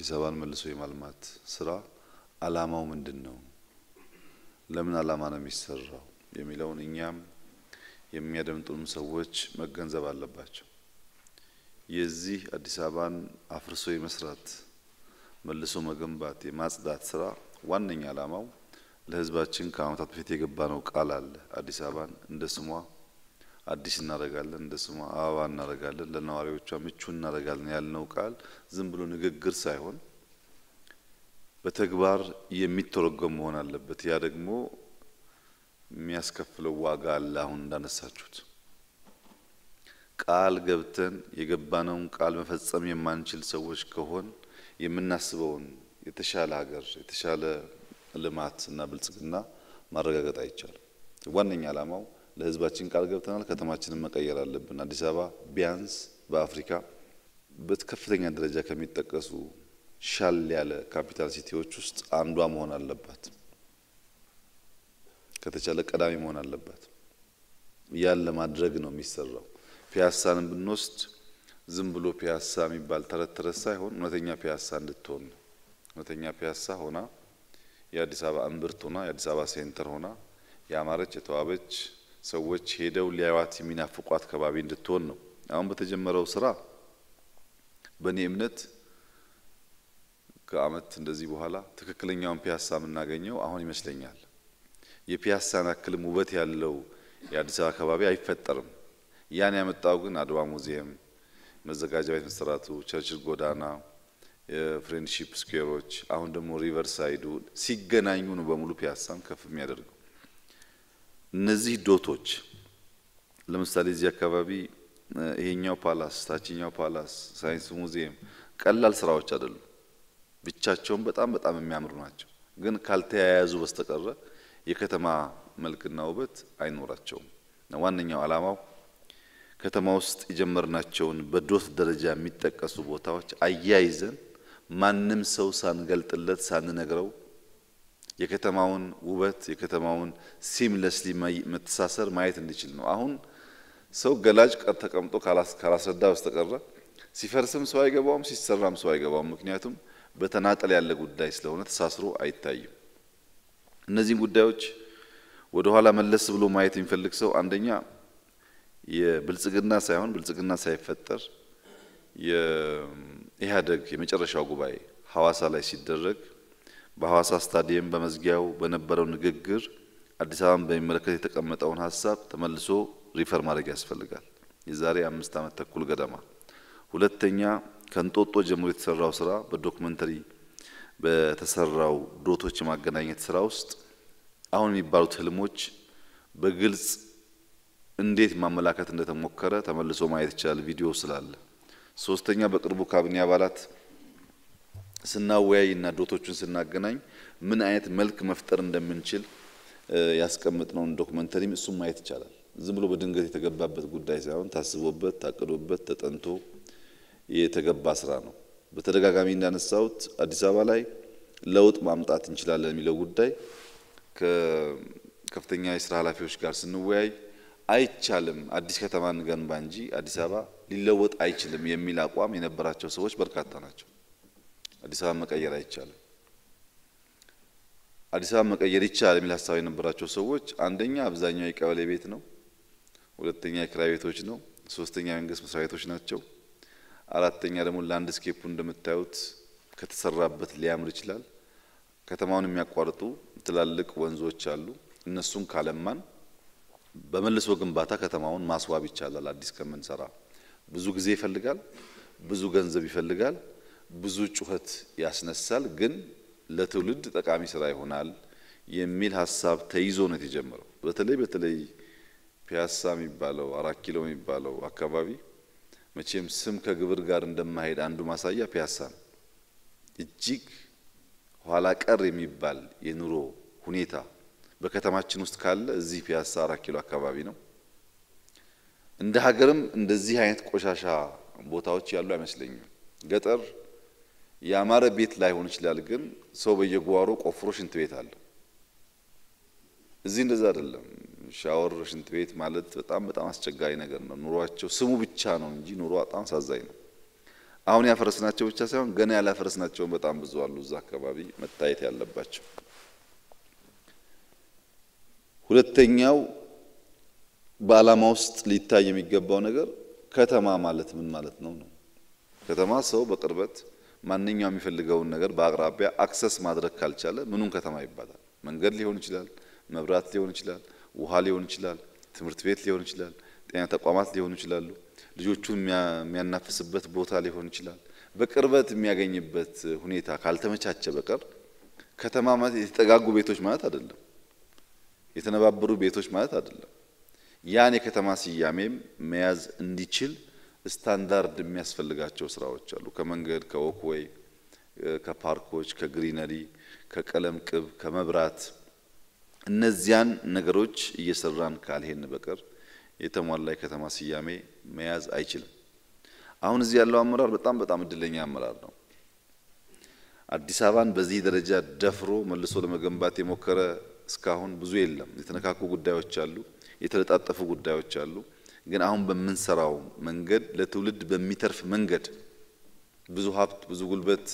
አዲስ አበባን መልሶ የማልማት ስራ አላማው ምንድን ነው? ለምን አላማ ነው የሚሰራው የሚለውን እኛም የሚያደምጡንም ሰዎች መገንዘብ አለባቸው። የዚህ አዲስ አበባን አፍርሶ የመስራት መልሶ መገንባት የማጽዳት ስራ ዋነኛ አላማው ለሕዝባችን ከዓመታት በፊት የገባነው ቃል አለ። አዲስ አበባን እንደ ስሟ አዲስ እናደርጋለን፣ እንደ ስሟ አበባ እናደርጋለን፣ ለነዋሪዎቿ ምቹ እናደርጋለን ያልነው ቃል ዝም ብሎ ንግግር ሳይሆን በተግባር የሚተረጎም መሆን አለበት። ያ ደግሞ የሚያስከፍለው ዋጋ አለ። አሁን እንዳነሳችሁት ቃል ገብተን የገባነውን ቃል መፈጸም የማንችል ሰዎች ከሆን የምናስበውን የተሻለ ሀገር የተሻለ ልማት እና ብልጽግና ማረጋገጥ አይቻልም። ዋነኛ ዓላማው ለህዝባችን ቃል ገብተናል፣ ከተማችንን መቀየር አለብን። አዲስ አበባ ቢያንስ በአፍሪካ በከፍተኛ ደረጃ ከሚጠቀሱ ሻል ያለ ካፒታል ሲቲዎች ውስጥ አንዷ መሆን አለባት። ከተቻለ ቀዳሚ መሆን አለባት። ያን ለማድረግ ነው የሚሰራው። ፒያሳንን ብንወስድ ዝም ብሎ ፒያሳ የሚባል ተረት ተረት ሳይሆን እውነተኛ ፒያሳ እንድትሆን ነው። እውነተኛ ፒያሳ ሆና የአዲስ አበባ እምብርት ሆና የአዲስ አበባ ሴንተር ሆና ያማረች የተዋበች ሰዎች ሄደው ሊያዩዋት የሚናፍቋት ከባቢ እንድትሆን ነው። አሁን በተጀመረው ስራ በእኔ እምነት ከዓመት እንደዚህ በኋላ ትክክለኛውን ፒያሳ የምናገኘው አሁን ይመስለኛል። የፒያሳን ያክልም ውበት ያለው የአዲስ አበባ ከባቢ አይፈጠርም። ያን ያመጣው ግን አድዋ ሙዚየም፣ መዘጋጃ ቤት መሰራቱ፣ ቸርችል ጎዳና፣ የፍሬንድሺፕ ስኩዌሮች፣ አሁን ደግሞ ሪቨር ሳይዱ ሲገናኙ ነው በሙሉ ፒያሳን ከፍ የሚያደርገው። እነዚህ ዶቶች ለምሳሌ እዚህ አካባቢ ይሄኛው ፓላስ፣ ታችኛው ፓላስ፣ ሳይንስ ሙዚየም ቀላል ስራዎች አይደሉም። ብቻቸውን በጣም በጣም የሚያምሩ ናቸው። ግን ካልተያያዙ በስተቀረ የከተማ መልክና ውበት አይኖራቸውም። ዋነኛው ዓላማው ከተማ ውስጥ የጀመርናቸውን በዶት ደረጃ የሚጠቀሱ ቦታዎች አያይዘን ማንም ሰው ሳንገልጥለት ሳንነግረው የከተማውን ውበት የከተማውን ሲምለስሊ መተሳሰር ማየት እንዲችል ነው። አሁን ሰው ገላጭ ቀር ተቀምጦ ካላስረዳ በስተቀረ ሲፈርስም ሰው አይገባውም፣ ሲሰራም ሰው አይገባውም። ምክንያቱም በተናጠል ያለ ጉዳይ ስለሆነ ተሳስሮ አይታይም። እነዚህን ጉዳዮች ወደ ኋላ መለስ ብሎ ማየት የሚፈልግ ሰው አንደኛ የብልጽግና ሳይሆን ብልጽግና ሳይፈጠር የኢህአዴግ የመጨረሻው ጉባኤ ሐዋሳ ላይ ሲደረግ በሐዋሳ ስታዲየም በመዝጊያው በነበረው ንግግር አዲስ አበባን በሚመለከት የተቀመጠውን ሀሳብ ተመልሶ ሪፈር ማድረግ ያስፈልጋል። የዛሬ አምስት ዓመት ተኩል ገደማ። ሁለተኛ ከእንጦጦ ጀምሮ የተሰራው ስራ በዶክመንተሪ በተሰራው ዶቶች የማገናኘት ስራ ውስጥ አሁን የሚባሉት ህልሞች በግልጽ እንዴት ማመላከት እንደተሞከረ ተመልሶ ማየት ይቻላል፣ ቪዲዮ ስላለ። ሶስተኛ በቅርቡ ካቢኔ አባላት ስናወያይ እና ዶቶቹን ስናገናኝ ምን አይነት መልክ መፍጠር እንደምንችል ያስቀምጥነውን ዶክመንተሪም እሱም ማየት ይቻላል። ዝም ብሎ በድንገት የተገባበት ጉዳይ ሳይሆን ታስቦበት፣ ታቅዶበት፣ ተጠንቶ የተገባ ስራ ነው። በተደጋጋሚ እንዳነሳሁት አዲስ አበባ ላይ ለውጥ ማምጣት እንችላለን የሚለው ጉዳይ ከከፍተኛ የስራ ኃላፊዎች ጋር ስንወያይ አይቻልም፣ አዲስ ከተማ እንገንባ እንጂ አዲስ አበባ ሊለወጥ አይችልም የሚል አቋም የነበራቸው ሰዎች በርካታ ናቸው። አዲስ አበባ መቀየር አይቻልም፣ አዲስ አበባ መቀየር ይቻላል የሚል ሀሳብ የነበራቸው ሰዎች አንደኛ አብዛኛው የቀበሌ ቤት ነው፣ ሁለተኛ የክራይ ቤቶች ነው፣ ሶስተኛ የመንግስት መስሪያ ቤቶች ናቸው። አራተኛ ደግሞ ላንድስኬፑ እንደምታዩት ከተሰራበት ሊያምር ይችላል። ከተማውን የሚያቋርጡ ትላልቅ ወንዞች አሉ። እነሱን ካለማን በመልሶ ግንባታ ከተማውን ማስዋብ ይቻላል። አዲስ ከምንሰራ ብዙ ጊዜ ይፈልጋል፣ ብዙ ገንዘብ ይፈልጋል፣ ብዙ ጩኸት ያስነሳል። ግን ለትውልድ ጠቃሚ ስራ ይሆናል የሚል ሀሳብ ተይዞ ነው የተጀመረው። በተለይ በተለይ ፒያሳ የሚባለው አራት ኪሎ የሚባለው አካባቢ መቼም ስም ከግብር ጋር እንደማይሄድ አንዱ ማሳያ ፒያሳ ነው። እጅግ ኋላ ቀር የሚባል የኑሮ ሁኔታ በከተማችን ውስጥ ካለ እዚህ ፒያሳ አራት ኪሎ አካባቢ ነው። እንደ ሀገርም እንደዚህ አይነት ቆሻሻ ቦታዎች ያሉ አይመስለኝም። ገጠር ያማረ ቤት ላይሆን ይችላል፣ ግን ሰው በየጓሮ ቆፍሮ ሽንት ቤት አለው። እዚህ እንደዛ አይደለም። ሻወር፣ ሽንት ቤት ማለት በጣም በጣም አስቸጋሪ ነገር ነው። ኑሯቸው ስሙ ብቻ ነው እንጂ ኑሮ በጣም አሳዛኝ ነው። አሁን ያፈረስናቸው ብቻ ሳይሆን ገና ያላፈረስናቸውን በጣም ብዙ አሉ እዛ አካባቢ መታየት ያለባቸው። ሁለተኛው በዓላማ ውስጥ ሊታይ የሚገባው ነገር ከተማ ማለት ምን ማለት ነው ነው። ከተማ ሰው በቅርበት ማንኛውም የሚፈልገውን ነገር በአቅራቢያ አክሰስ ማድረግ ካልቻለ ምኑን ከተማ ይባላል? መንገድ ሊሆን ይችላል፣ መብራት ሊሆን ይችላል፣ ውሃ ሊሆን ይችላል፣ ትምህርት ቤት ሊሆን ይችላል፣ ጤና ተቋማት ሊሆኑ ይችላሉ፣ ልጆቹን የሚያናፍስበት ቦታ ሊሆን ይችላል። በቅርበት የሚያገኝበት ሁኔታ ካልተመቻቸ በቀር ከተማ ማለት የተጠጋጉ ቤቶች ማለት አይደለም። የተነባበሩ ቤቶች ማለት አይደለም። ያን የከተማ ስያሜም መያዝ እንዲችል ስታንዳርድ የሚያስፈልጋቸው ስራዎች አሉ። ከመንገድ፣ ከወክዌይ፣ ከፓርኮች፣ ከግሪነሪ፣ ከቀለም ቅብ፣ ከመብራት እነዚያን ነገሮች እየሰራን ካልሄን በቀር የተሟላ የከተማ ስያሜ መያዝ አይችልም። አሁን እዚህ ያለው አመራር በጣም በጣም እድለኛ አመራር ነው። አዲስ አበባን በዚህ ደረጃ ደፍሮ መልሶ ለመገንባት የሞከረ እስካሁን ብዙ የለም። የተነካኩ ጉዳዮች አሉ፣ የተለጣጠፉ ጉዳዮች አሉ። ግን አሁን በምንሰራው መንገድ ለትውልድ በሚተርፍ መንገድ ብዙ ሀብት፣ ብዙ ጉልበት፣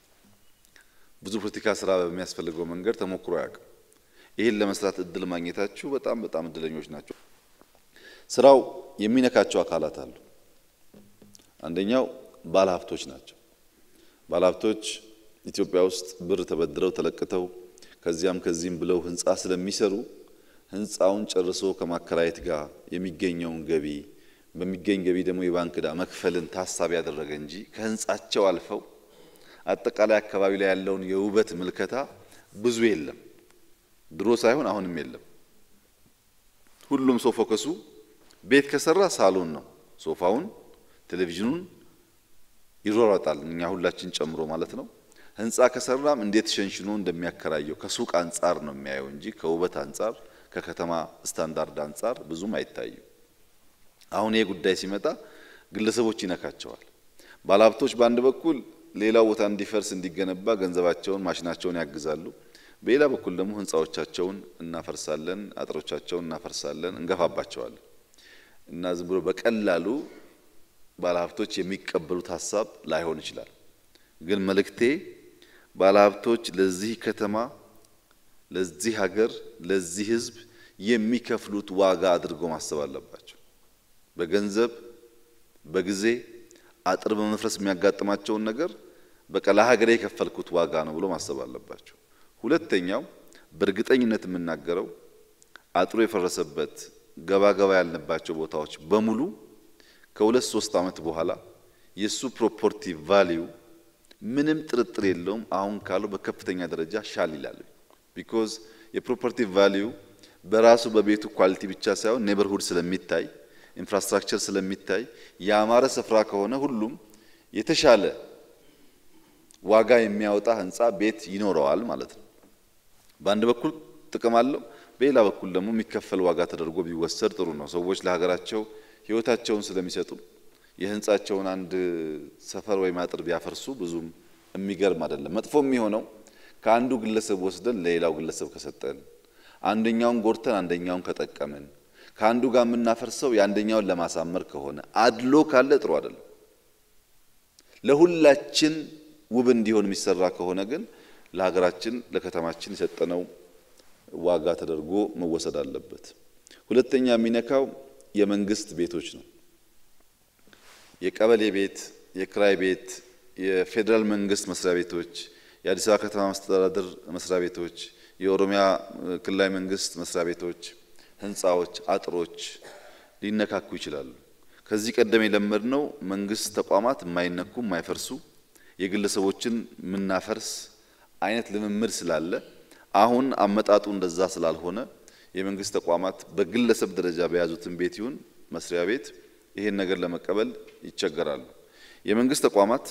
ብዙ ፖለቲካ ስራ በሚያስፈልገው መንገድ ተሞክሮ አያውቅም። ይህን ለመስራት እድል ማግኘታችሁ በጣም በጣም እድለኞች ናቸው። ስራው የሚነካቸው አካላት አሉ። አንደኛው ባለሀብቶች ናቸው። ባለሀብቶች ኢትዮጵያ ውስጥ ብር ተበድረው ተለቅተው ከዚያም ከዚህም ብለው ህንፃ ስለሚሰሩ ህንፃውን ጨርሶ ከማከራየት ጋር የሚገኘውን ገቢ በሚገኝ ገቢ ደግሞ የባንክ ዕዳ መክፈልን ታሳቢ ያደረገ እንጂ ከህንፃቸው አልፈው አጠቃላይ አካባቢ ላይ ያለውን የውበት ምልከታ ብዙ የለም። ድሮ ሳይሆን አሁንም የለም። ሁሉም ሰው ፎከሱ ቤት ከሰራ ሳሎን ነው። ሶፋውን፣ ቴሌቪዥኑን ይሯሯጣል፣ እኛ ሁላችን ጨምሮ ማለት ነው። ህንፃ ከሰራም እንዴት ሸንሽኖ እንደሚያከራየው ከሱቅ አንጻር ነው የሚያየው እንጂ ከውበት አንጻር ከከተማ ስታንዳርድ አንጻር ብዙም አይታይም። አሁን ይሄ ጉዳይ ሲመጣ ግለሰቦች ይነካቸዋል። ባለሀብቶች በአንድ በኩል ሌላው ቦታ እንዲፈርስ እንዲገነባ ገንዘባቸውን ማሽናቸውን ያግዛሉ። በሌላ በኩል ደግሞ ህንፃዎቻቸውን እናፈርሳለን፣ አጥሮቻቸውን እናፈርሳለን፣ እንገፋባቸዋለን እና ዝም ብሎ በቀላሉ ባለሀብቶች የሚቀበሉት ሀሳብ ላይሆን ይችላል። ግን መልእክቴ ባለሀብቶች ለዚህ ከተማ፣ ለዚህ ሀገር፣ ለዚህ ህዝብ የሚከፍሉት ዋጋ አድርጎ ማሰብ አለባቸው። በገንዘብ በጊዜ አጥር በመፍረስ የሚያጋጥማቸውን ነገር በቃ ለሀገሬ የከፈልኩት ዋጋ ነው ብሎ ማሰብ አለባቸው። ሁለተኛው በእርግጠኝነት የምናገረው አጥሩ የፈረሰበት ገባ ገባ ያልንባቸው ቦታዎች በሙሉ ከሁለት ሶስት ዓመት በኋላ የእሱ ፕሮፖርቲቭ ቫሊዩ ምንም ጥርጥር የለውም አሁን ካለው በከፍተኛ ደረጃ ሻል ይላል። ቢኮዝ የፕሮፐርቲ ቫሊዩ በራሱ በቤቱ ኳሊቲ ብቻ ሳይሆን ኔበርሁድ ስለሚታይ ኢንፍራስትራክቸር ስለሚታይ ያማረ ስፍራ ከሆነ ሁሉም የተሻለ ዋጋ የሚያወጣ ህንፃ ቤት ይኖረዋል ማለት ነው። በአንድ በኩል ጥቅም አለው፣ በሌላ በኩል ደግሞ የሚከፈል ዋጋ ተደርጎ ቢወሰድ ጥሩ ነው። ሰዎች ለሀገራቸው ህይወታቸውን ስለሚሰጡ የህንፃቸውን አንድ ሰፈር ወይም አጥር ቢያፈርሱ ብዙም የሚገርም አይደለም። መጥፎ የሚሆነው ከአንዱ ግለሰብ ወስደን ለሌላው ግለሰብ ከሰጠን፣ አንደኛውን ጎድተን አንደኛውን ከጠቀምን፣ ከአንዱ ጋር የምናፈርሰው የአንደኛውን ለማሳመር ከሆነ አድሎ ካለ ጥሩ አይደለም። ለሁላችን ውብ እንዲሆን የሚሰራ ከሆነ ግን ለሀገራችን ለከተማችን የሰጠነው ዋጋ ተደርጎ መወሰድ አለበት። ሁለተኛ የሚነካው የመንግስት ቤቶች ነው። የቀበሌ ቤት፣ የክራይ ቤት፣ የፌዴራል መንግስት መስሪያ ቤቶች፣ የአዲስ አበባ ከተማ መስተዳደር መስሪያ ቤቶች፣ የኦሮሚያ ክልላዊ መንግስት መስሪያ ቤቶች፣ ህንፃዎች፣ አጥሮች ሊነካኩ ይችላሉ። ከዚህ ቀደም የለመድነው መንግስት ተቋማት የማይነኩ የማይፈርሱ የግለሰቦችን የምናፈርስ አይነት ልምምድ ስላለ አሁን አመጣጡ እንደዛ ስላልሆነ የመንግስት ተቋማት በግለሰብ ደረጃ በያዙትን ቤት ይሁን መስሪያ ቤት ይሄን ነገር ለመቀበል ይቸገራሉ። የመንግስት ተቋማት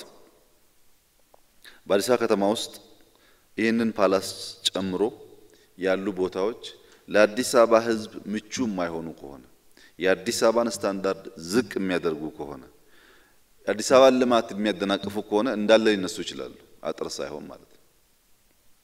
በአዲስ አበባ ከተማ ውስጥ ይህንን ፓላስ ጨምሮ ያሉ ቦታዎች ለአዲስ አበባ ህዝብ ምቹ የማይሆኑ ከሆነ የአዲስ አበባን ስታንዳርድ ዝቅ የሚያደርጉ ከሆነ የአዲስ አበባን ልማት የሚያደናቅፉ ከሆነ እንዳለ ሊነሱ ይችላሉ። አጥር ሳይሆን ማለት ነው።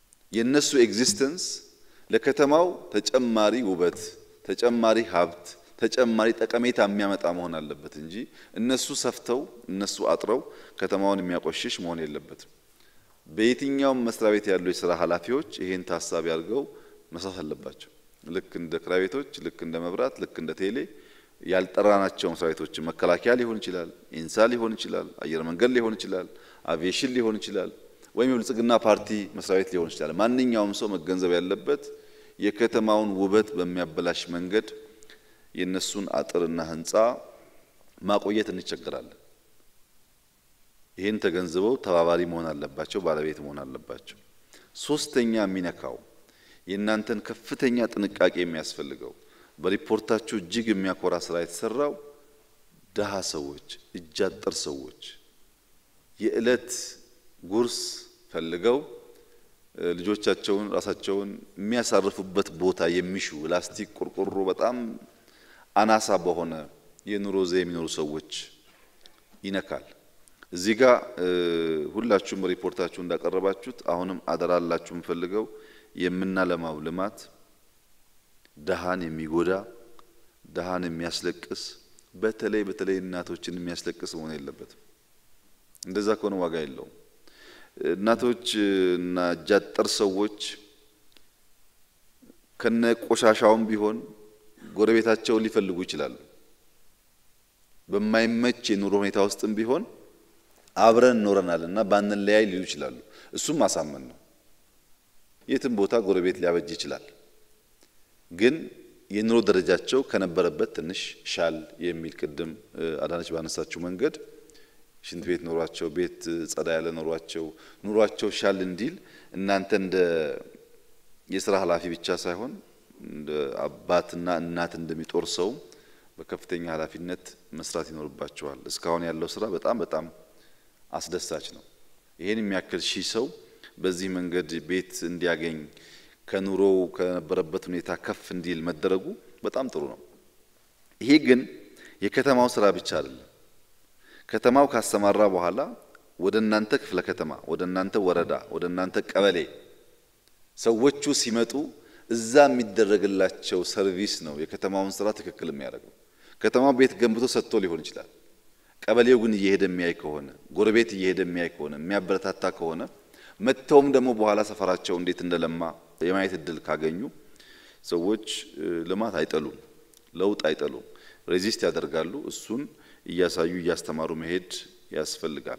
የእነሱ ኤግዚስተንስ ለከተማው ተጨማሪ ውበት፣ ተጨማሪ ሀብት፣ ተጨማሪ ጠቀሜታ የሚያመጣ መሆን አለበት እንጂ እነሱ ሰፍተው እነሱ አጥረው ከተማውን የሚያቆሽሽ መሆን የለበትም። በየትኛውም መስሪያ ቤት ያሉ የስራ ኃላፊዎች ይሄን ታሳቢ አድርገው መስራት አለባቸው። ልክ እንደ ክራይ ቤቶች፣ ልክ እንደ መብራት፣ ልክ እንደ ቴሌ ያልጠራናቸው መስሪያ ቤቶች መከላከያ ሊሆን ይችላል፣ ኢንሳ ሊሆን ይችላል፣ አየር መንገድ ሊሆን ይችላል፣ አቪዬሽን ሊሆን ይችላል፣ ወይም የብልጽግና ፓርቲ መስሪያ ቤት ሊሆን ይችላል። ማንኛውም ሰው መገንዘብ ያለበት የከተማውን ውበት በሚያበላሽ መንገድ የእነሱን አጥርና ሕንፃ ማቆየት እንቸገራለን። ይህን ተገንዝበው ተባባሪ መሆን አለባቸው፣ ባለቤት መሆን አለባቸው። ሶስተኛ የሚነካው የእናንተን ከፍተኛ ጥንቃቄ የሚያስፈልገው በሪፖርታችሁ እጅግ የሚያኮራ ስራ የተሰራው ድሃ ሰዎች፣ እጅ አጠር ሰዎች የዕለት ጉርስ ፈልገው ልጆቻቸውን ራሳቸውን የሚያሳርፉበት ቦታ የሚሹ ላስቲክ፣ ቆርቆሮ በጣም አናሳ በሆነ የኑሮ ዘ የሚኖሩ ሰዎች ይነካል። እዚህ ጋር ሁላችሁም ሪፖርታችሁ እንዳቀረባችሁት አሁንም አደራላችሁ የምፈልገው የምናለማው ልማት ድሃን የሚጎዳ ድሃን የሚያስለቅስ በተለይ በተለይ እናቶችን የሚያስለቅስ መሆን የለበትም። እንደዛ ከሆነ ዋጋ የለውም። እናቶች እና እጅ አጠር ሰዎች ከነ ቆሻሻውም ቢሆን ጎረቤታቸውን ሊፈልጉ ይችላሉ። በማይመች የኑሮ ሁኔታ ውስጥም ቢሆን አብረን እኖረናል እና ባንለያይ ሊሉ ይችላሉ። እሱም ማሳመን ነው። የትም ቦታ ጎረቤት ሊያበጅ ይችላል። ግን የኑሮ ደረጃቸው ከነበረበት ትንሽ ሻል የሚል ቅድም አዳነች ባነሳችው መንገድ ሽንት ቤት ኖሯቸው ቤት ጸዳ ያለ ኖሯቸው ኑሯቸው ሻል እንዲል እናንተ እንደ የስራ ኃላፊ ብቻ ሳይሆን እንደ አባትና እናት እንደሚጦር ሰው በከፍተኛ ኃላፊነት መስራት ይኖርባቸዋል። እስካሁን ያለው ስራ በጣም በጣም አስደሳች ነው። ይሄን የሚያክል ሺህ ሰው በዚህ መንገድ ቤት እንዲያገኝ ከኑሮው ከነበረበት ሁኔታ ከፍ እንዲል መደረጉ በጣም ጥሩ ነው። ይሄ ግን የከተማው ስራ ብቻ አይደለም። ከተማው ካሰማራ በኋላ ወደ እናንተ ክፍለ ከተማ፣ ወደ እናንተ ወረዳ፣ ወደ እናንተ ቀበሌ ሰዎቹ ሲመጡ እዛ የሚደረግላቸው ሰርቪስ ነው የከተማውን ስራ ትክክል የሚያደርገው። ከተማው ቤት ገንብቶ ሰጥቶ ሊሆን ይችላል። ቀበሌው ግን እየሄደ የሚያይ ከሆነ ጎረቤት እየሄደ የሚያይ ከሆነ የሚያበረታታ ከሆነ መጥተውም ደግሞ በኋላ ሰፈራቸው እንዴት እንደለማ የማየት እድል ካገኙ ሰዎች ልማት አይጠሉም፣ ለውጥ አይጠሉም፣ ሬዚስት ያደርጋሉ። እሱን እያሳዩ እያስተማሩ መሄድ ያስፈልጋል።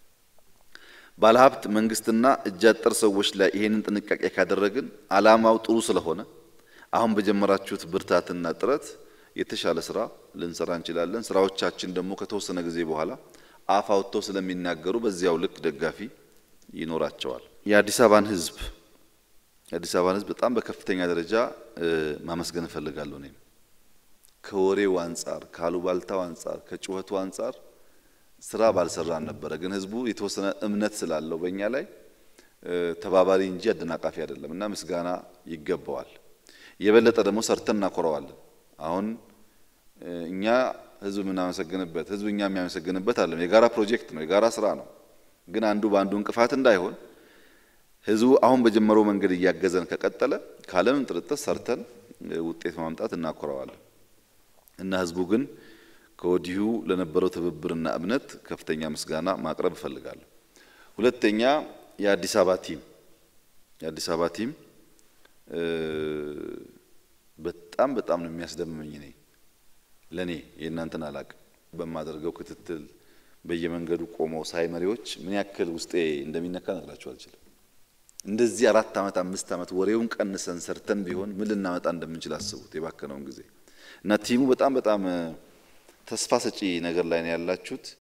ባለሀብት መንግስትና እጅ አጠር ሰዎች ላይ ይሄንን ጥንቃቄ ካደረግን ዓላማው ጥሩ ስለሆነ አሁን በጀመራችሁት ብርታትና ጥረት የተሻለ ስራ ልንሰራ እንችላለን። ስራዎቻችን ደግሞ ከተወሰነ ጊዜ በኋላ አፍ አውጥተው ስለሚናገሩ በዚያው ልክ ደጋፊ ይኖራቸዋል። የአዲስ አበባን ህዝብ የአዲስ አበባን ህዝብ በጣም በከፍተኛ ደረጃ ማመስገን እፈልጋለሁ። እኔም ከወሬው አንጻር፣ ካሉባልታው አንጻር፣ ከጩኸቱ አንጻር ስራ ባልሰራን ነበረ። ግን ህዝቡ የተወሰነ እምነት ስላለው በእኛ ላይ ተባባሪ እንጂ አደናቃፊ አይደለም እና ምስጋና ይገባዋል። የበለጠ ደግሞ ሰርተን እናኮረዋለን። አሁን እኛ ህዝብ የምናመሰግንበት ህዝብ እኛ የሚያመሰግንበት አለም የጋራ ፕሮጀክት ነው፣ የጋራ ስራ ነው። ግን አንዱ በአንዱ እንቅፋት እንዳይሆን ህዝቡ አሁን በጀመረው መንገድ እያገዘን ከቀጠለ ካለምንም ጥርጥር ሰርተን ውጤት ማምጣት እናኮረዋለን እና ህዝቡ ግን ከወዲሁ ለነበረው ትብብርና እምነት ከፍተኛ ምስጋና ማቅረብ እፈልጋለሁ። ሁለተኛ የአዲስ አበባ ቲም የአዲስ አበባ ቲም በጣም በጣም ነው የሚያስደምመኝ። እኔ ለእኔ የእናንተን አላቅም በማደርገው ክትትል በየመንገዱ ቆመው ሳይ መሪዎች ምን ያክል ውስጤ እንደሚነካ ነግራችሁ አልችልም። እንደዚህ አራት ዓመት አምስት ዓመት ወሬውን ቀንሰን ሰርተን ቢሆን ምን ልናመጣ እንደምንችል አስቡት የባከነውን ጊዜ እና ቲሙ በጣም በጣም ተስፋ ሰጪ ነገር ላይ ነው ያላችሁት።